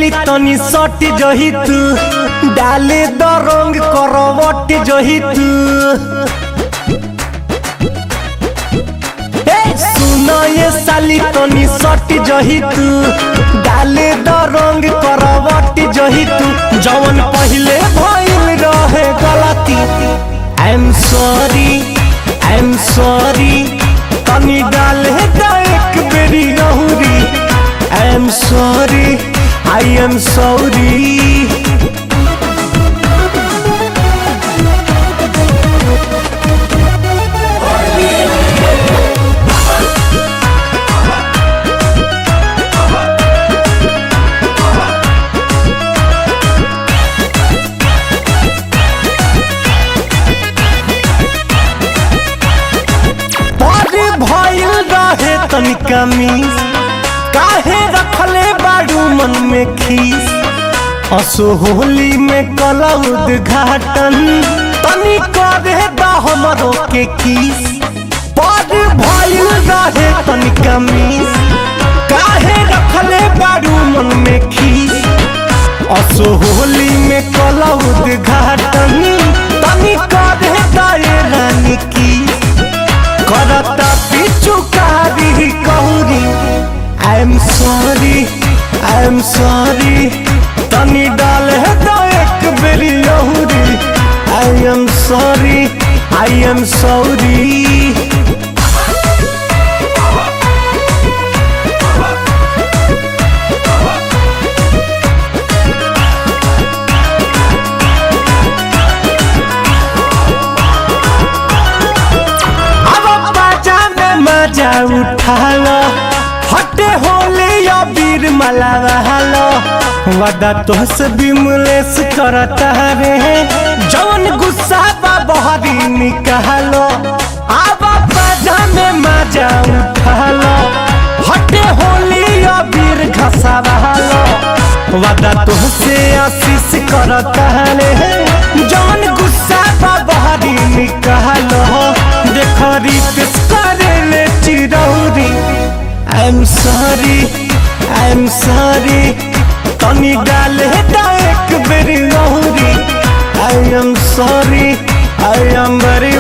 साली तनी सट जही तू डाले द रंग करवट जही तू ए, सुन ये साली तनी सट जही तू डाले द रंग करवट जही तू जवन पहिले भइल रहे गलती I am sorry I am sorry तनी डाले द एक बेरी गहुरी I am sorry I am sorry बड़े भइल रहे तनिका मिस काहे रखले बाड़ू मन में खीस असो होली में कला उद्घाटन तनी करे दा हमरो के किस बड़े भइल रहे तनिका मिस काहे रखले बाड़ू मन में खीस असो होली में कला उद्घाटन तनी करे दा ये रानी किस करता पिछु कारी कहूरी I am sorry I am sorry तनी डाल है तो एक बेरी लहूरी I am sorry I am sorry अब बाजा में मजा उठा लो हटे होले या वीर मलावा लो वदा तोहस बिमलेस करता रे जवन गुस्सा बा बहरी निकालो अब बाजा में मजा उठा लो हटे होले या वीर घसावा लो वदा तोहसे आशीष करता रे जवन गुस्सा बा बहरी निकालो देख रितेश करे ले चिरौरी I am sorry I am sorry तनी डाले दा एक बेरी लहूरी I am sorry I am very